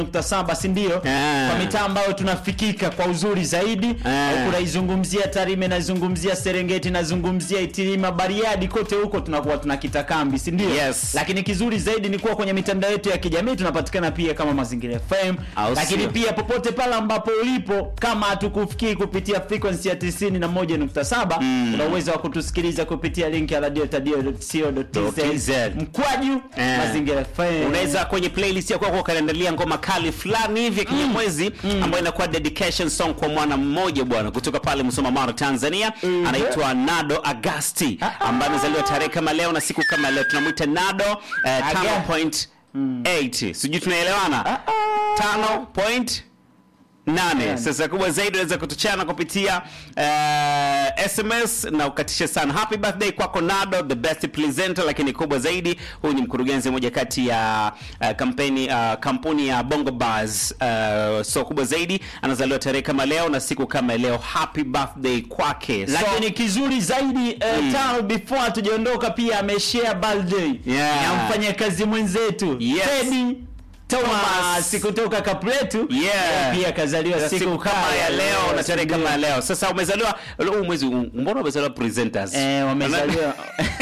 nukta saba si ndio? Ah. Kwa mitaa ambayo tunafikika kwa uzuri zaidi. Ah. Huku naizungumzia Tarime, naizungumzia Serengeti, nazungumzia Itilima, Bariadi, kote huko tunakuwa tunakita kambi, si ndio? Yes. Lakini kizuri zaidi ni kuwa kwenye mitandao yetu ya kijamii tunapatikana pia kama Mazingira FM, Au lakini sio? pia popote pale ambapo ulipo, kama hatukufikii kupitia frequency ya 91.7 una uwezo wa kutusikiliza kupitia link ya radio.co.tz TZ. mkwaju Eh. Mazingira FM. unaweza kwenye playlist ya kwako ukaendelea ngoma kali fulani hivi ya kinyamwezi ambayo inakuwa dedication song kwa mwana mmoja bwana kutoka pale Musoma Mara Tanzania Mhm. anaitwa Nado Agasti Ah, ah. ambaye amezaliwa tarehe kama leo na siku kama leo tunamwita Nado eh, Aga. 5.8 sijui tunaelewana 5.8 nane sasa kubwa zaidi unaweza kutuchana kupitia uh, sms na ukatisha sana happy birthday kwako nado the best presenter lakini kubwa zaidi huyu ni mkurugenzi mmoja kati ya uh, kampeni uh, kampuni ya bongo bars uh, so kubwa zaidi anazaliwa tarehe kama leo na siku kama leo happy birthday kwake so, lakini kizuri zaidi eh, tano before hatujaondoka pia ameshare birthday Yeah. na mfanyakazi mwenzetu Yes. Teddy Thomas Thomas. kutoka Kapletu Yeah. pia kazaliwa siku, siku kama ya leo na tarehe kama ya leo leo sasa umezaliwa huu mwezi mbona umezaliwa presenters eh, wamezaliwa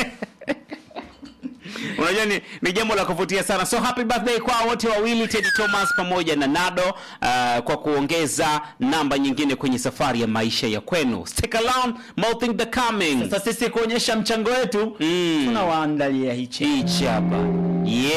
unajua ni, ni jambo la kuvutia sana so happy birthday kwa wote wawili Teddy Thomas pamoja na Nado uh, kwa kuongeza namba nyingine kwenye safari ya maisha ya kwenu stick around more thing the coming sasa sisi kuonyesha mchango wetu Mm. tunawaandalia hichi hichi hapa yeah